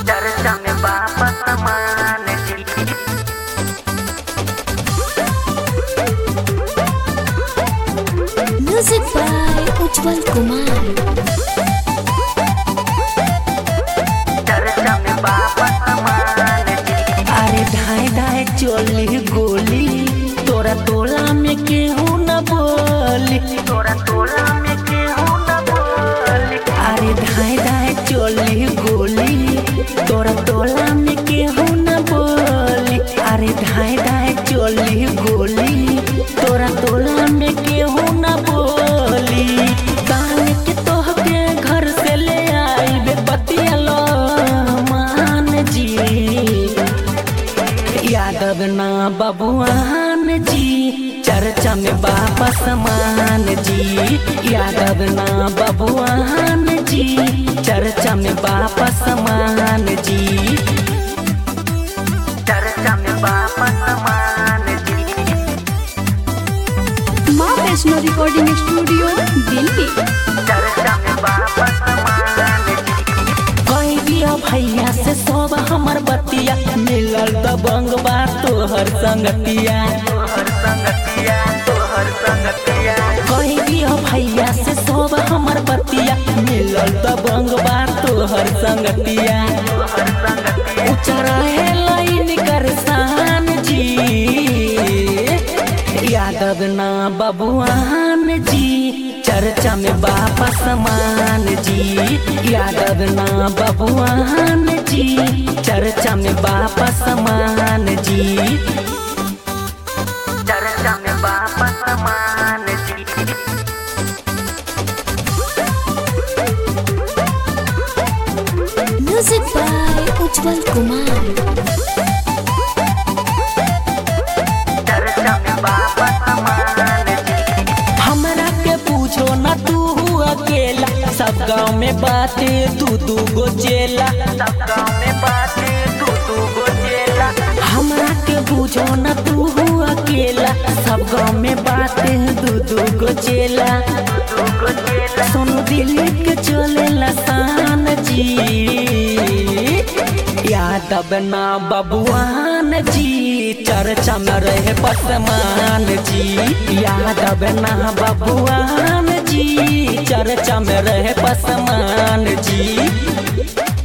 चर्चा में वापस मान जी Music by Ujjwal Kumar. चर्चा में वापस मान जी अरे ढाई ढाई चोली गोली तोरा तोला में केहू न बोली तोरा तोला में केहू न बोली अरे ढाई ढाई चोली गोली तोरा तोला में केहू न बोली अरे ढाई ढाई चोली गोली तोरा तोला में केहू न बोली कान के तोहके घर से ले आई बे बतिया लो मान जी यादव ना बबुआन जी चर्चा में वापस मान जी यादव ना बबुआन जी चर्चा में वापस मान जी चर्चा में वापस मान जी माँ वैष्णो रिकॉर्डिंग स्टूडियो दिल्ली चर्चा में वापस मान जी कही दिया भैया से सब हमर बतिया मिलल दबंग बा तोहर संगतिया तोहर संगतिया तोहर संगतिया कही दिया भैया से सब हमर बतिया मिलल दबंग बा तोहर संगतिया तोहर संगतिया ऊंचा रहे लाइन कर शान जी यादव ना बबुआन जी चर्चा में वापस मान जी यादव ना बबुआन जी चर्चा में वापस मान जी चर्चा में वापस मान जी Music by Ujjwal Kumar. चर्चा में वापस मान जी हमरा के पूछो न तू अकेला सब गाँव में बाते तू दू गो चेला सब गाँव में बातें तू तू गो चेला हमरा के पूछो न तू अकेला सब गाँव में बाते दू दू गो चेला तू गो चेला सोनू दिल्ली के चले लसान जी यादव ना बबुआन जी चर्चा में रहे पसमान जी यादव ना बबुआन जी चर्चा में रहे पसमान जी